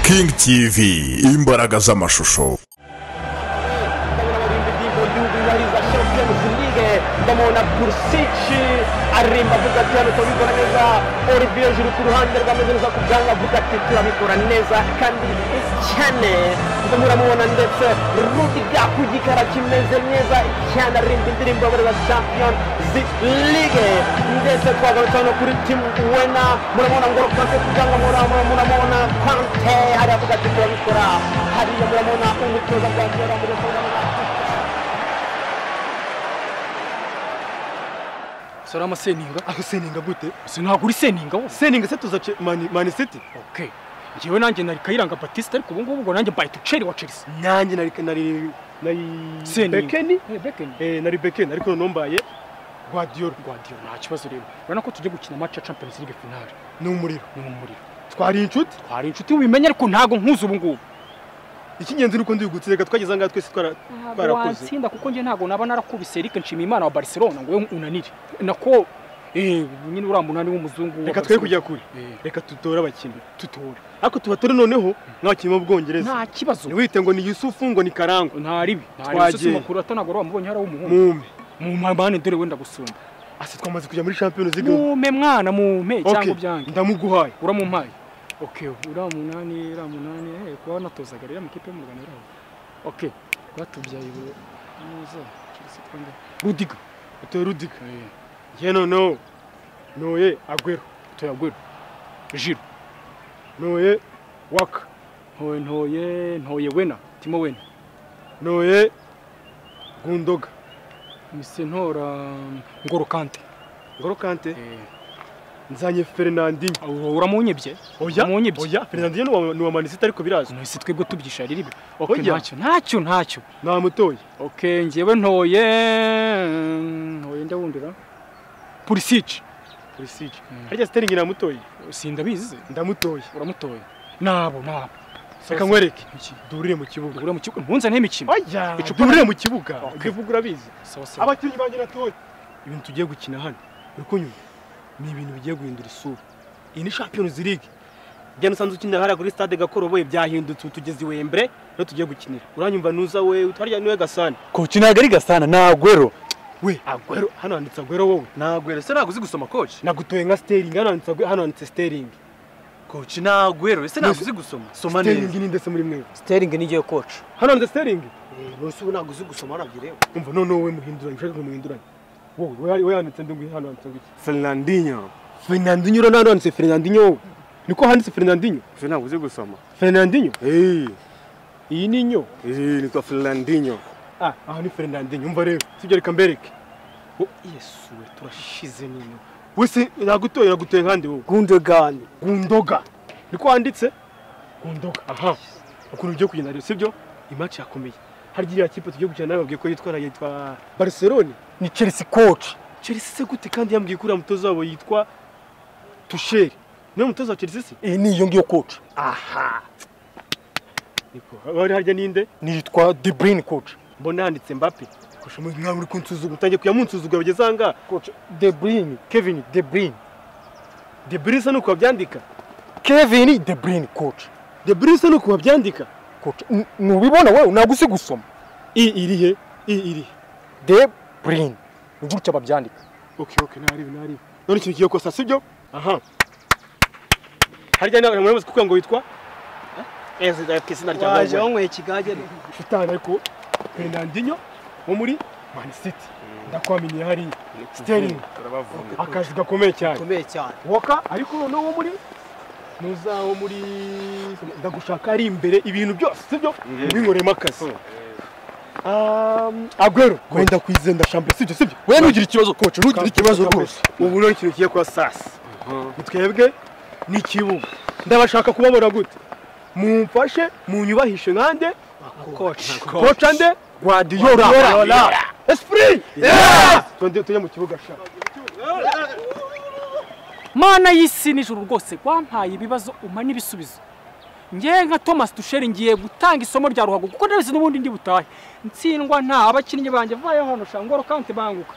kingi tivi imbaraga z'amashusho abarinzi b'ibyo gihugu yubahiriza champions league ndamubona burisici aririmba avuga ati hano turabikora neza olivier juru ku ruhande rwameze neza ku bwanwa avuga ati turabikora neza kandi cyane muramubona ndetse rudiga ku gikara kimeze neza cyane aririmba indirimbo y'abari ba champions league ndetse twagarutse hano kuri timu wena muramubona ngo kwante kubyanga muramubona kwante hariya avuga ati turabikora hariya muramubona umutoza bwa kera muramubona sora amaseninga aho seninga gute si ntabwo uri seninga wo seninga se tuza Ce- mani mani city okay njyewe nanjye nari kayiranga batiste ariko ubu ngubu ngo nanjye mbaye tuceri wa chelsea nanjye nari nari nari Seninga. bekeni Eh, bekeni eh nari bekeni ariko noneho mbaye guardiola guardiola nta kibazo rero urabona ko tujya gukina match ya champions league finale ni umuriro ni mu muriro twari inshuti twari inshuti wimenye ariko ntabwo nkuzi ubu ngubu icy'ingenzi ni uko ndigutse reka twageze ahangaha twese twara ntabwo twarakuze watsinda kuko njye ntabwo naba narakubise eric nshimiyimana wa barcelona ngo we unanire nako eh nyine uriya munani w'umuzungu wa reka twe Barcelona. kujya kure Eh, reka tutore abakinnyi tutora ariko tubatore noneho nk'abakinnyi b'ubwongereza nta kibazo ntiwite ngo ni yusufu ngo ni karangwa nta ribi nta ribi Twagiye. sose makuru atanagora wamubonye hari w'umuhungu mume mu mpamane dore wenda gusumba ase twamaze kujya muri champions league ubu. mume mwana mume Okay, cyangwa ubyange ndamuguhaye uramumpaye okay uriya munani uriya munani eh, kuba wanatozaga rero amakipe yo mu rwanda uriya okay batubyaye buri neza Chelsea twanga rudiga utoye rudiga eh, ye noneho noye agwero tuyagwira jiro noye waka ntoye ntoye ntoye wena timo wena noye gundoga mise ntora ngorokante ngoro kante eh, nzanye fernandinho ura- uramunyebye oya Umunyibye. oya fernandinho ni wa- ni wa manisita ariko birazwi nahise twebwe tubyisha riribi okay Oya. ntacyo ntacyo ntacyo namutoye okay njyewe ntoye ntoye ndawundira pulisici pulisic harya siteringi namutoye sindabizi ndamutoye uramutoye nabo nabo reka nkwereke Iki? duhurire mu kibuga ura mu kigo mpuzane n'imikino oya Icupa- duhurire mu kibuga Okay. ibyo uvuga urabizi sawa sawa abakinnyi banjye natoye ibintu tugiye gukina hano uri kunyumva ni ibintu bigiye guhindura isura iyi ni champions league njya nusanze ukinira hariya kuri stade gakoroboye byahindutse ubu tugeze i wembere niho tugiye gukinira uranyumva nuza we utarya niwe gasana koci ntabwo ari gasana ni agwero we agwero hano handitse agwero wowe ntagwero se ntabwo uzi gusoma koci nagutoye nka steringi hano handitse agwero hano handitse steringi koci ntagwero se ntabwo uzi gusoma soma steringi neza ni ndetse muri mwewe siteringi ni igihe koci hano handitse steringi munsi ubu ntabwo uzi gusoma nabyirewe umva noneho we muhinduranye ushaka ngo muhinduranye wowe wowe- wowe handitse ndungu hano handitse ngo iki fernandinho Fernandinho urabona hano handitse Fernandinho wowe niko handitse Fernandinho se ntabwo uzi gusoma Fernandinho eee iyi ni inyo iyi nitwa fernandinho ah aha ni Fernandinho umva rero sibyo reka mbereke oh yesu we turashize n'inyo wese nagutoye nagutoye kandi wowe gundegani gundoga niko handitse gundoga aha ukuntu byo kugenda rero sibyo imatch yakomeye harya iriya kipe tugiye gukina nawe babwiye ko yitwa yitwa Barcelona ni chelsea koci Chelsea se gute kandi yambwiye kuriya mutoza wabo yitwa Tuchel niwe mutoza wa Chelsea se iyi ni iyo ngiyo koci aha niko hari harya ninde nitwa debrine koci mbona handitse mbappe kurusha umuntu nkawe uri kunsuzugura utangiye kuyamunsuzugura bageze ahangaha koci debrine kevin debrine de brise ni uko babyandika kevin debrine koci de brise ni uko babyandika koci N- ntubibona wowe ntabwo uzi gusoma i iri he i iri he debrine ni gutya babyandika oke oke naribi naribi none ikintu kigiye kosa sibyo aha harya nawe muramuzi kuko ngo witwa ese izina rya waje waje wanyweye ikigage shitani ariko Fernandinho wo muri Man City ndakwaminiye hariya Sterling turabavumba akazi gakomeye cyane gakomeye cyane woka ariko noneho wo muri nuza wo muri ndagushaka ari imbere ibintu byose sibyo binkoremo akazi Um, agwero wenda kwizenda shambe sibyo sibyo we ntugire ikibazo koci ntugire ikibazo Shambe. rwose ubu ni ikintu kigiye kuba sasi twebwe n'ikibuga ndabashaka kubabona gute mumfashe munyubahishe nkande koci koca nde guardiola esprit Tundi- tujye mu kibuga sha mana y'isi nijoro rwose wampaye ibibazo umpa n'ibisubizo ngewe nka thomas dusheri ngiye gutanga isomo rya ruhago kuko ndabizi n'ubundi ndi butahe ntsindwa nta abakinnyi banjye vayeho hano shangoro kanti banguka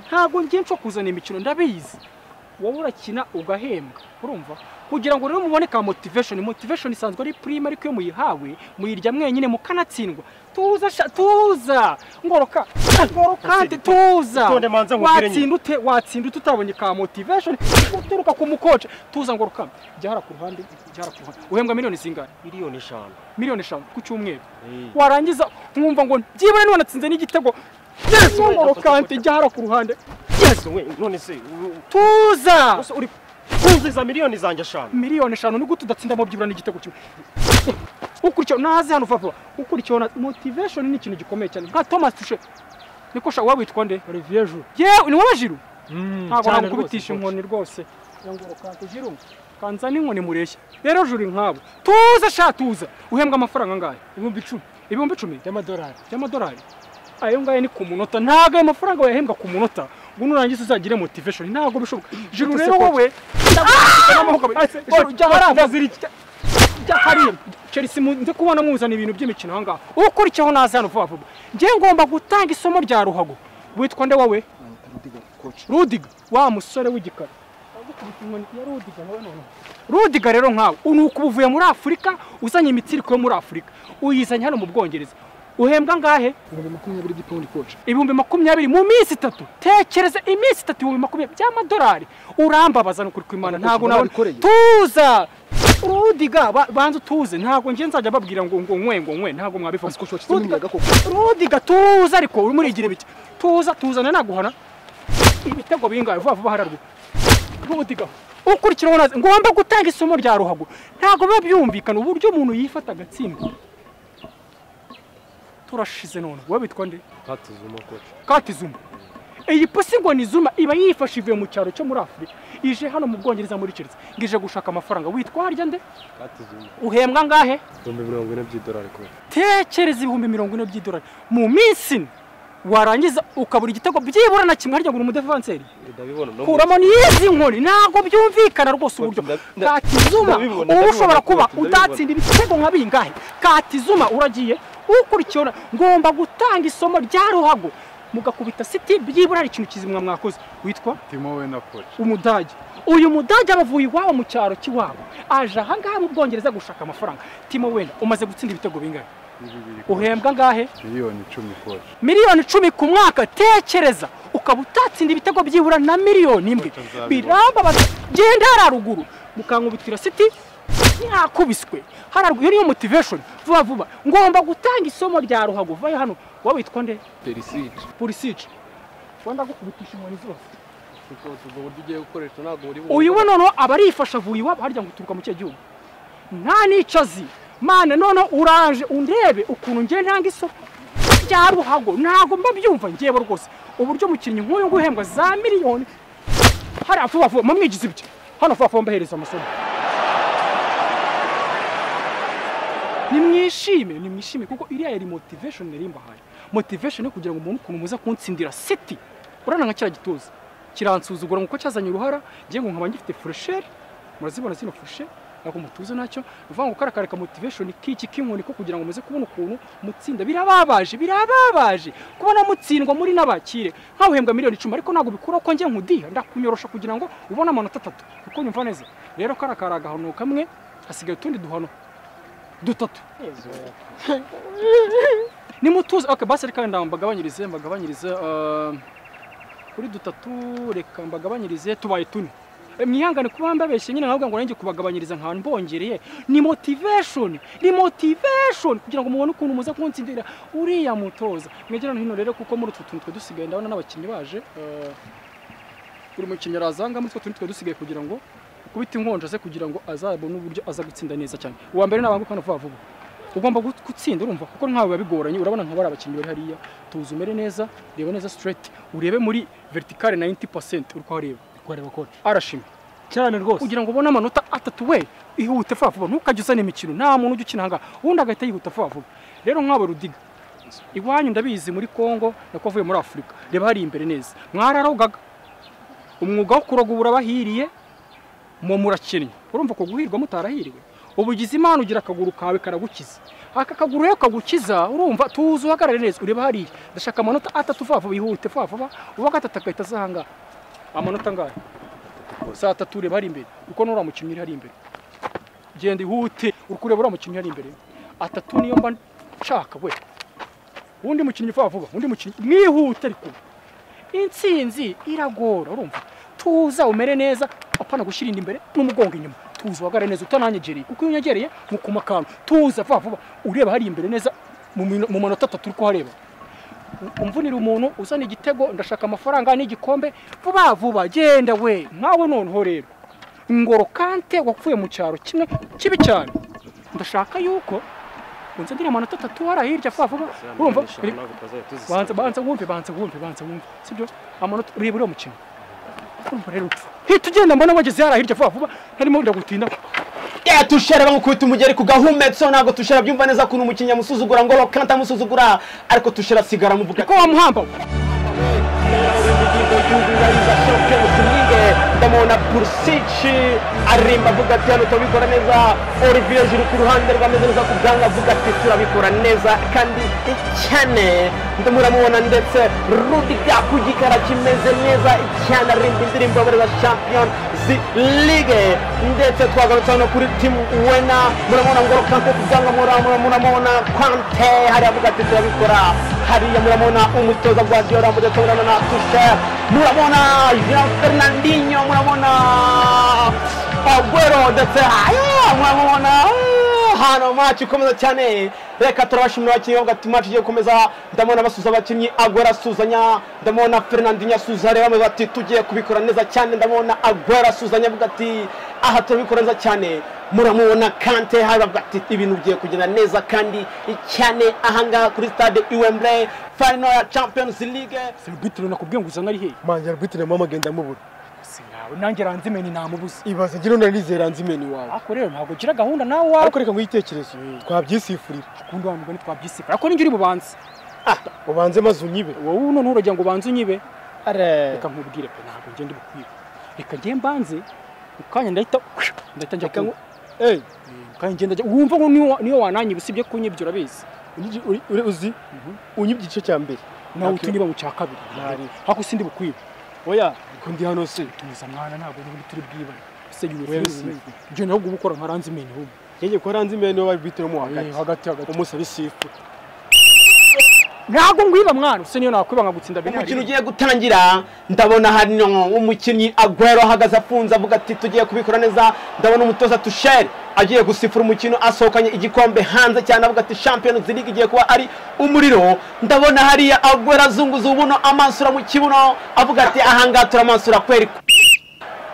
ntabwo ngiye nco kuzana imikino ndabizi wowe urakina ugahembwa urumva kugira ngo rero muboneka motivation motivation isanzwe ari prime ariko iyo muyihawe muyirya mwenyine mukanatsindwa tuza sha- tuza ngoroka ngorokante tuza Utonde manza nkubwire nyine. watsinda ute watsinda ute utabonye ka motivation uturuka ku mukoce tuza ngoroka jya hara ku ruhande jya hara ku ruhande uhembwa miliyoni zingana miliyoni eshanu miliyoni eshanu ku cyumweru warangiza nkumva ngo byibura niba natsinze n'igitego yes ngorokante jya hara ku ruhande yes we none se u- tuza ese uri kuzuza miliyoni zanjye eshanu miliyoni eshanu ni gute udatsindamo byibura n'igitego kimwe ukurikiyeho naze hano papa ukurikiyeho motivation ni ikintu gikomeye cyane nka thomas tushe niko sha waba witwa nde olivier jour yewe ni wowe jiru ntabwo cyane rwose, nakubitisha inkoni rwose yangorokante jiru kanza n'inkoni mureshya rero juri nkabo tuza sha tuza uhembwa amafaranga angahe ibihumbi icumi ibihumbi icumi y'amadolari y'amadolari ayo ngayo ni ku munota ntabwo ayo mafaranga wayahembwa ku munota ngo nurangiza uzagire motivation ntabwo bishoboka juru rero wowe hariya chelsea mu- ndi kubona muzana ibintu by'imikino aha ngaha ukurikiyeho naza hano vuba vuba njye ngomba gutanga isomo rya ruhago witwa nde wowe rudiga wa musore w'igikara rudiga rero nkawe ubu ni ukuba uvuye muri afurika uzanye imitsiriko yo muri afurika uyizanye hano mu bwongereza uhembwa angahe ibihumbi makumyabiri mu minsi itatu tekereza iminsi itatu ibihumbi makumyabiri by'amadolari urambabaza ni ukuri kw'imana ntabwo nabona tuza rudiga ba- banza utuze ntabwo njye nzajya babwira ngo ngo nkwe ngo nkwe ntabwo mwabifata rudiga rudiga tuza ariko urimo urigira bike tuza tuzana naguhana ibitego bingahe vuba vuba hararwe rudiga ukurikiraho naze ngomba gutanga isomo rya ruhago ntabwo biba byumvikana uburyo umuntu yifata agatsindwa turashize none wowe bitwa nde katuzuma koci kati zuma iyi pusi ngo ni zuma iba yifashe ivuye mu cyaro cyo muri afurika ije hano mu bwongereza muri keretse ngo ije gushaka amafaranga witwa harya nde katuzuma uhembwa angahe ibihumbi mirongo ine by'idolari koci tekereza ibihumbi mirongo ine by'idolari mu minsi ine warangiza ukabura igitego byibura na kimwe harya ngo uri umudevanseri ndabibona no mu- kuramo n'izi nkoni ntabwo byumvikana rwose uburyo Nda- nda- katizuma ndabibona, uba ushobora ndabibona, kuba ndabibona. utatsinda ibitego nka bingahe katizuma uragiye ukurikiyeho na- ngomba gutanga isomo rya ruhago mugakubita siti byibura hari ikintu kizima mwakoze witwa timo we na koci umudage uyu mudage abavuye iwabo mu cyaro cy'iwabo aje ahangaha mu bwongereza gushaka amafaranga timo wenda umaze gutsinda ibitego bingahe uhembwa angahe miliyoni icumi koci miliyoni icumi ku mwaka tekereza ukaba utatsinda ibitego byibura na miliyoni imwe birambabaza genda hariya ruguru mukankubitira siti mwakubiswe hariya ruguru iyo niyo motivation vuba vuba ngomba gutanga isomo rya ruhago vayo hano wowe witwa nde perisici purisici wenda gukubitisha inkoni zose kuko ubwo buryo ugiye gukoresha ntabwo muri uyu we noneho aba arifasha avuye iwabo harya ngo uturuka mu cyo gihugu nta n'icyo azi mana noneho uraje undebe ukuntu ngiye ntanga isoko rya ruhago ntabwo mba byumva ngewe rwose uburyo umukinnyi nk'uyu nguyu uhembwa za miliyoni hariya vuba vuba mumwigize ibyo hano vuba vuba mbahereza amasomo nimwishime nimwishime kuko iriya yari motivation yari imbahaye motivation yo kugira ngo umuntu ukuntu muza kunsindira city urana nka kiriya gituza kiransuzugura ngo uko cyazanye uruhara ngiye ngo nkaba ngifite furesheri murazibona zino furesheri ntabwo mutuze nacyo ni ukuvuga ngo kariya kare ka motivation k'iki k'inkoni ko kugira ngo muze kubona ukuntu mutsinda birababaje birababaje kubona mutsindwa muri n'abakire nkawe uhembwa miliyoni icumi ariko ntabwo bikura ko njye nkudiha ndakunyorosha kugira ngo ubone amanota atatu kuko nyumva neza rero kariya kari agahano kamwe hasigaye utundi duhano dutatu nimutuze okay, basi reka wenda mbagabanyirize mbagabanyirize eh, kuri dutatu reka mbagabanyirize tubaye tune Eh, mwihangane kuba mbabeshye nyine nkavuga ngo nanjye kubagabanyiriza nkahantu mbongereye ni motivation ni motivation kugira ngo mubone ukuntu muza kunsindira uriya mutoza mwegerane hino rero kuko muri utu tuntu twe dusigaye ndabona n'abakinnyi baje eh, buri mukinnyi arazanga muri utwo tuntu twe dusigaye kugira ngo kubita inkonja ze kugira ngo azabone uburyo aza gutsinda neza cyane uwa mbere nabanguka hano vuba vuba ugomba gut- gutsinda urumva kuko ntawe biba bigoranye urabona nka bariya bakinnyi bari hariya tuzi umere neza reba neza straight urebe muri verticale 90% uri kuhareba kwareba koci arashima cyane rwose kugira ngo ubone amanota atatu we ihute vuba vuba ntukajye uzana imikino nta muntu ujya ukina ahangaha ubundi agahita yihuta vuba vuba rero nk'aba rudiga iwanyu ndabizi muri congo nako avuye muri afurika reba hari imbere neza mwararogaga umwuga wo kuroga ubu urabahiriye mu murakinnyi urumva ko guhirwa mutarahiriwe ubu ugize imana ugira akaguru kawe karagukiza aka kaguru rero kagukiza urumva tuzi uhagarare neza ureba hariya ndashaka amanota atatu vuba vuba ihute vuba vuba uwa gatatu agahita azahangaha amanota angahe saa tatu ureba hari imbere kuko n'uriya mukinnyi uri hari imbere genda ihute uri kureba uriya mukinnyi hari imbere atatu niyo mba nshaka we undi mukinnyi vuba vuba undi mukinnyi mwihute ariko intsinzi iragora urumva tuza umere neza apana gushyira inda imbere n'umugongo inyuma tuza uhagare neza utananyegereye kuko iyo unyegereye nkukuma akantu tuza vuba vuba ureba hari imbere neza mu mino- mu manota atatu uri kuhareba umvunira umuntu uzana igitego ndashaka amafaranga n'igikombe vuba vuba genda we nkawe noneho rero ngoro kante wapfuye mu cyaro kimwe kibi cyane ndashaka yuko unze ndiriya amanota atatu hari hirya vuba vuba urumva banza banza wumve banza wumve banza wumve sibyo amanota ureba uriya mukino urumva rero hita ugenda mbona wageze hariya hirya vuba vuba harimo ndagutinda Eh, tushera bamukubita umugeri ku gahumetse ntabwo tushera byumva neza kuntu umukinnyi amusuzugura ngo rokanta amusuzugura ariko tushera asigara muvuga ko wamuhamba we ndamubona purusici arimba avuga ati hano turabikora neza olivier juru ku ruhande rwameze neza ku bwanwa avuga ati turabikora neza kandi cyane ndamuramubona ndetse rudiga ku gikara kimeze neza cyane arimba indirimbo y'abareba champion ligue ndetse twagarutse hano kuri timu wena muramubona ngoro kante ku bwanwa muramubona muramubona kwante hariya avuga ati turabikora hariya muramubona umutoza guardiola mudetse muramubona tushera muramubona jean fernandinho muramubona agwero ndetse aya muramubona ah, hano maci ikomeza cyane reka turabashimira abakinnyi bavuga ati maci igiye gukomeza ndabona basuza abakinnyi agwero asuzanya ndabona fernandinho asuza reba bamwe bati tugiye kubikora neza cyane ndabona agwero asuzanya avuga ati aha turabikora neza cyane muramubona kante haravuga ati ibintu bigiye kugenda neza kandi cyane ahangaha kuri stade iwemble final ya champions league seribitire nakubwiye ngo uzana ari hehe manje arbitire mama agenda amubura si nawe nanjye ranzimeni ntamubuze ibaze ngira ndarizera nzi imeni wawe ariko rero ntabwo ugira gahunda nawe wawe ariko reka ngwitekerezo twabyisifurira kundi wa mugani twabyisifura ariko ninjye uri bubanze ubanze maze unyibe wowe none uragira ngo ubanze unyibe are reka nkubwire pe ntabwo ngenda ubukwiye reka njye mbanze mu kanya ndahita ndahita njya kunywa eh kandi ngenda njya- wumva ngo niyo- niyo wananyiba usibye kunyibyo urabizi unyibye- uri- uri uzi unyibye igice cya mbere nawe Ntabwo- utunyiba mu cya kabiri Ntari. hako sindi bukwibe oya ko ndi hano se tuza mwana ntabwo n'ubundi turi bwibane se Wewe yubefisi si. ibyo naho gukora nka ranzimeni ahubwo yenge ko ranze imeni wawe arbitire mu hagati hagati hagati umusaba isifu ntabwo ngwiba mwana use niyo nakwiba nkagutsinda umukino ugiye gutangira ndabona hano umukinnyi agwero ahagaze afunze avuga ati tugiye kubikora neza ndabona umutoza tushere agiye gusifura umukino asohokanye igikombe hanze cyane avuga ati champion league igiye kuba ari umuriro ndabona hariya agwero azunguza ubuno amansura mu kibuno avuga ati ahangaha turamansura kweri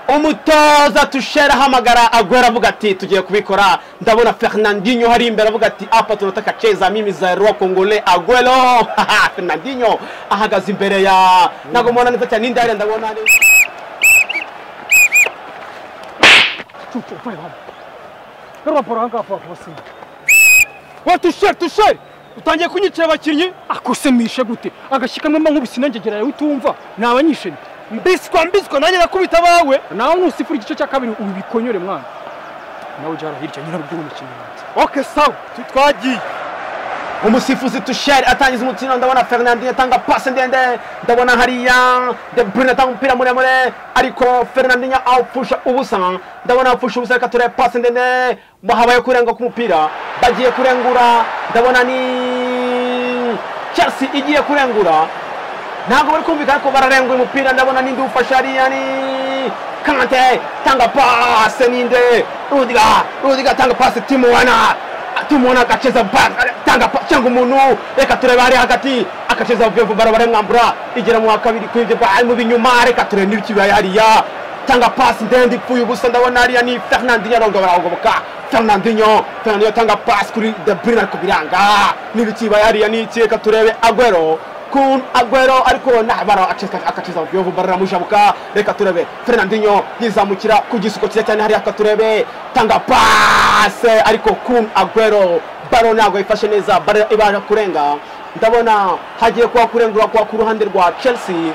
umutoza tushera ahamagara agwera avuga ati tugiye kubikora ndabona fernandinho hari imbere avuga ati apa tunataka cheza mimi za roa kongole agwero fernandinho ahagaze imbere ya ntabwo mubona neza cyane indaya ndabona ni- wa tusheri tusheri utangiye kunyicira abakinnyi akusemishe gute agashyika kamwe nkubise inangegera yawe utumva nabanyishe mbiswa mbiswa nanjye nakubita abawe nawe nusifura igice cya kabiri ubikonyore mwana nawe ujya hariya hirya nyirabwo umukino wanjye okay sawa twagiye umusifuzi tusheri atangiza umukino ndabona fernandinho atanga pasi ndende ndabona hariya de bruyne atanga umupira muremure ariko fernandinho awupfusha ubusa ndabona awupfusha ubusa reka turebe pasi ndende ngo habaye kurenga k'umupira bagiye kurengura ndabona ni chelsea igiye kurengura ntabwo bari kumvikana ko bararengura umupira ndabona n'indi ufasha hariya ni kante tanga pase ninde rudiga rudiga tanga pase timuwana timuwana agaceza baka tanga pa- cyangwa umuntu reka turebe hariya hagati agaceza vuba bara baramwambura igera mu wa kabiri ku ibyo bwa mu binyuma reka turebe n'ibikibaye hariya tanga pasi ndende ipfuye ubusa ndabona hariya ni fernandinho aronga baragoboka fernandinho fernandinho atanga pasi kuri de bruyne ariko biranga n'ibikibaye hariya ni iki reka turebe agwero kun agwero ariko nabara akaciza byovu bararamujabuka reka turebe fernandinho yizamukira ku gisuko cyiza cyane hariya akaturebe tanga pase ariko kun agwero baro ntabwo yifashe neza bare ibasha kurenga ndabona hagiye kuba kurengura kwa ku ruhande rwa chelsea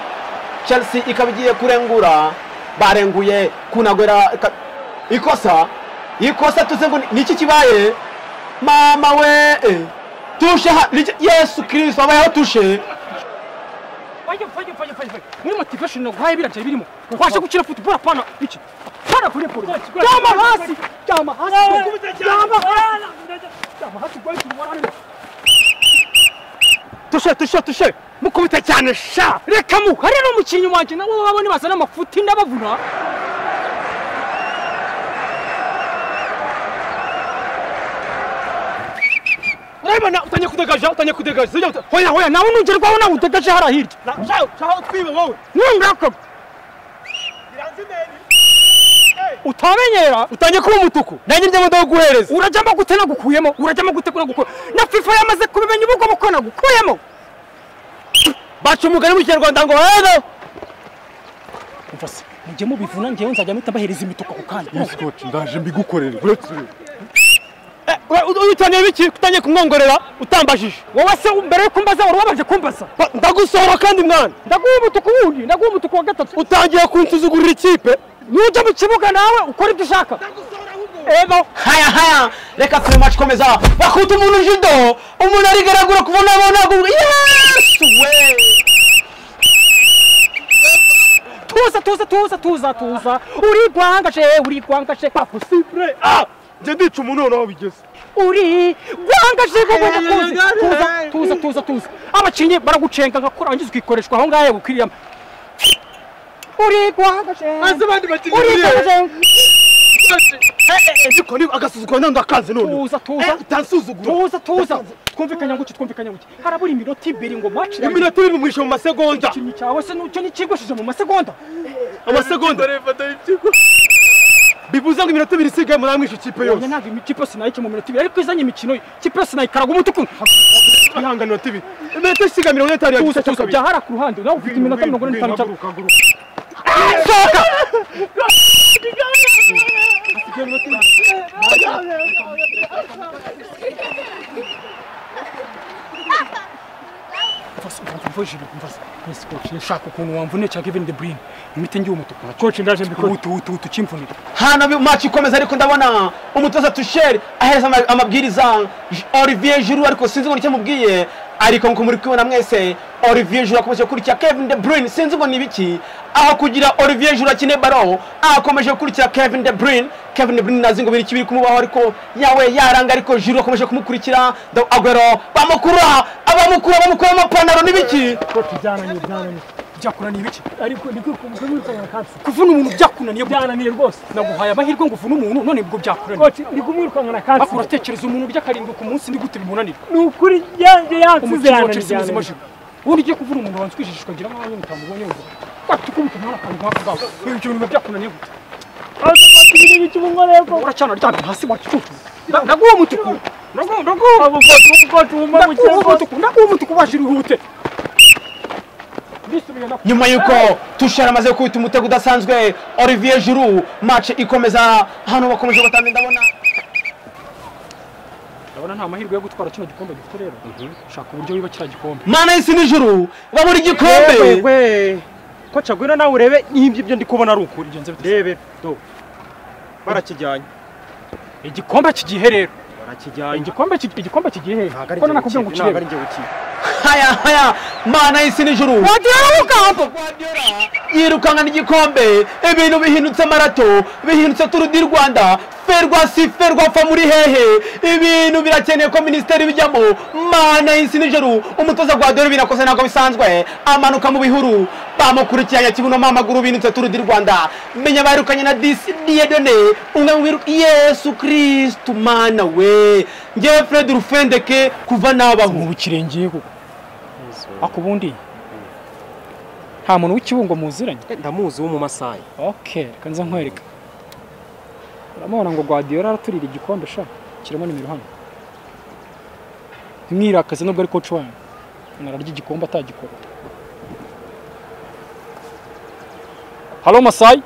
chelsea ikaba igiye kurengura barenguye kun agwera ika- ikosa ikosa tuze ngo ni- ni iki kibaye mama we eh. tushe ha- rije- yesu kirisito abayeho tushe wa fanya fanya fanya fanya fanya muri motivation naguhaye biraje birimo washa gukina football apana iki pana kuri polo jama hasi jama hasi jama hasi jama hasi kwa hiyo mwanangu tushe tushe tushe mukubita cyane sha reka mu hari n'umukinnyi wanje nawe wabone basa n'amafuti ndabavuna urabibona utanye kudegaja utanye kudegaja zijya uta- hoya hoya nawe nugerwaho nawe udegaje hariya hirya shaho twibe wowe nungako utamenyera utanye kuba umutuku nanjye njya mudaho guhereza urajyamo gute nagukuyemo urajyamo gute nagukuyemo na fifa yamaze kubimenya ubwo buko nagukuyemo baca umugani mu kinyarwanda ngo hero umva se mujye mubivuna ngewe nzajya mpita mbahereza imituku ako kanya Scott ndaje mbigukorere uretse ibi. utaniye biki utanye kumwongorera utambajije wowe se mbere yo kumbaza wari wabanje kumbaza Ba- ndagusohora kandi mwana ndaguha umutuku wundi ndaguha umutuku wa gatatu utangiye kunsuzugurira ikipe nujya mu kibuga nawe ukora ibyo ushaka ego haya haya reka turi maci komeza bakubita umuntu jido umuntu arigaragura kubona abona yesu we tuza tuza tuza tuza tuza urigwangaje urigwangaje paposibure ah njye ndica umuntu noneho bigeze uri gwangaje wowe Eh, nakuzi eh, tuza eh. tuza tuza tuza abacinyi baragucenga nka kurangiza ukikoreshwa aho ngahe gukwiriyama uri gwangaje abandi bakinnyi uri gwangaje ariko niba agasuzuguro nandi akanze noneho tuza tuza utansuzugura tuza tuza twumvikanye nguki twumvikanye nguki harabura iminota ibiri ngo mwacire iminota ibiri mwishe mu masegonda ikintu cyawe se nucyo nikigwishije mu masegonda amasegonda bivuze ngo iminota ibiri isigaye muramwishe ikipe yose ubonye ntabwo ikipe sinayike mu minota ibiri ariko izanye imikino ikipe sinayikaraga umutuku ihangane minota ibiri iminota isigaye mirongo itanu tuza tuza yagiye bya hara ku ruhande nawe ufite iminota mirongo ine n'itanu cyangwa mfase umva mva jiri mfase yes coach ndashaka ukuntu wamvune cya Kevin De Bruyne imite ngiye umutuku coach ndaje mbikora utu utu utu kimvunira hano maci ikomeza ariko ndabona umutoza tusheri ahereza ama- amabwiriza J- olivier juru ariko sinzi ngo nicyo amubwiye ariko nkuko muri kubibona mwese olivier juru akomeje gukurikira kevin de bruyne sinzi ngo ni ibiki aho kugira olivier juru akine baro akomeje gukurikira kevin de bruyne kevin de bruyne nazi ngo biri ikibiri kumubaho ariko yawe yaranga ariko juru akomeje kumukurikira Ndaw- agwero bamukura abamukura bamukura amapantaro n'ibiki byananiye byananiye byakunaniye ibiki ariko niko kumwikorera kansi kuvuna umuntu byakunaniye byananiye rwose naguhaye amahirwe ngo uvune umuntu none bwo byakunaniye coach ndi kumwirukankana kansi ako uratekereza umuntu urya karindwi ku munsi ndi gute bimunanira ni ukuri yanjye yansize yananiye cyane ubundi ugiye kuvuna umuntu wanzwishishwa ngira nk'aho nyine utamubonye wumva watukubita umwana akantu nk'ako ngako ibyo bintu biba byakunaniye gute uracana ryamye hasi wacucu naguha umutuku naguha umutuku naguha umutuku wajira ihute ndisubiye nakubaza nyuma y'uko tushara amaze gukubita umutego udasanzwe olivier juru mace ikomeza hano bakomeje batanga ndabona urabona nta mahirwe yo gutwara kino gikombe dufite rero shaka uburyo wiba kiriya gikombe mana y'isi n'ijuru babura igikombe Wewe. Ko cagwira nawe urebe n'ibyo ibyo ndi kubona ari ukuri. urugendo biteze Rebe do. Barakijyanye. igikombe kigihe rero Barakijyanye. igikombe kigi- igikombe kigihe hehe ko nanakubwira ngo ntabwo ukirebe ari njye ukiri. haya haya mana y'isi n'ijuru yirukankana igikombe ibintu bihindutse marato bihindutse turu di rwanda ferwa si ferwa fa muri hehe ibintu birakeneye ko minisiteri bijyamo mana y'isi n'ijuru umutoza gwa dore binakoze ntabwo bisanzwe amanuka mu bihuru bamukurikiranye kibunomo amaguru binutse turu di rwanda menya baherukanye na disi diyedone umwe mu biru yesu kirisitu mana we ngewe fred rufendeke kuva nabaho mu kirenge kuko ako ubundi nta muntu w'ikibungo muziranye Ndamuzi wo mu Masai. okay reka nza nkwereka uramubona ngo guardiola araturira igikombe sha kirimo nimero hano ntimwirakaze nubwo ari coach wanyu nararya igikombe atagikora halo masayi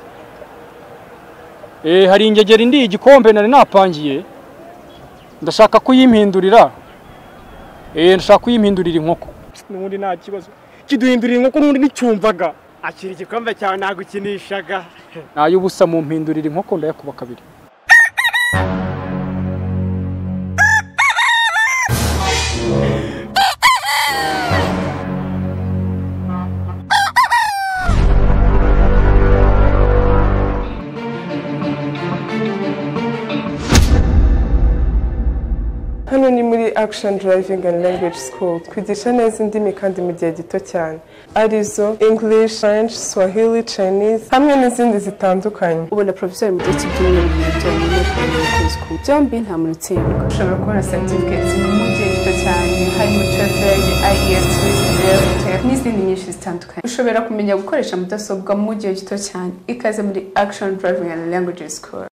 eh hari ingegeri ndi igikombe nari napangiye ndashaka kuyimpindurira eh ndashaka kuyimpindurira inkoko n'ubundi nta kibazo kiduhindurira inkoko n'ubundi nticyumvaga akira igikombe cyawe nagukinishaga nay'ubusa mu mpindurira inkoko ndayakuba kabiri hano ni muri action driving and language school twigisha neza indimi kandi mu gihe gito cyane arizo english french swahili chinese hamwe n'izindi zitandukanye ubona porofeseri mu gihe cy'ibyumweru bibiri byonyine kuva muri kuri sikuru byombi nta muntu utsindwa ushobora kubona certificates mu gihe gito cyane harimo TOEFL, IELTS, TOEFL n'izindi nyinshi zitandukanye ushobora kumenya gukoresha mudasobwa mu gihe gito cyane ikaze muri action driving and language school